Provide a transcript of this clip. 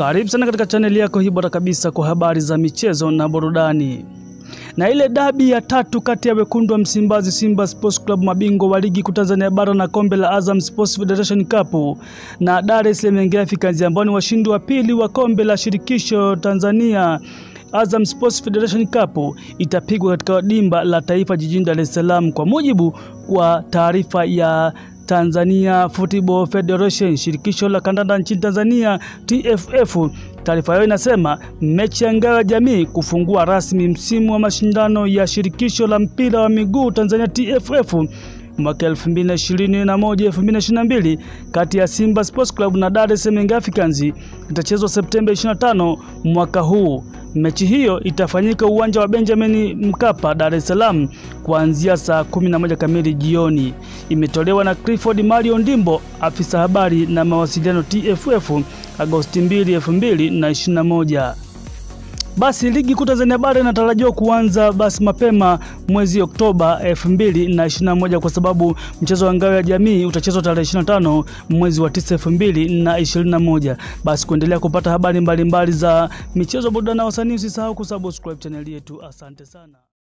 Karibu sana katika chaneli yako hii bora kabisa kwa habari za michezo na burudani. Na ile dabi ya tatu kati ya wekundu wa Msimbazi Simba Sports Club mabingwa wa ligi kuu Tanzania bara na kombe la Azam Sports Federation Cup na Dar es Salaam Young Africans ambao ni washindi wa pili wa kombe la shirikisho Tanzania Azam Sports Federation Cup itapigwa katika dimba la taifa jijini Dar es Salaam kwa mujibu wa taarifa ya Tanzania Football Federation, shirikisho la kandanda nchini Tanzania TFF. Taarifa hiyo inasema mechi ya ngao ya jamii kufungua rasmi msimu wa mashindano ya shirikisho la mpira wa miguu Tanzania TFF mwaka 2021 2022 kati ya Simba Sports Club na Dar es Salaam Young Africans itachezwa Septemba 25 mwaka huu. Mechi hiyo itafanyika uwanja wa Benjamin Mkapa, Dar es Salaam kuanzia saa 11 kamili jioni. Imetolewa na Clifford Mario Ndimbo, afisa habari na mawasiliano TFF, Agosti 2, 2021. Basi ligi kuu Tanzania bara inatarajiwa kuanza basi mapema mwezi Oktoba 2021 kwa sababu mchezo wa ngao ya jamii utachezwa tarehe 25 mwezi wa 9 2021. Basi kuendelea kupata habari mbalimbali mbali za michezo, burudani na wasanii, usisahau kusubscribe chaneli yetu. Asante sana.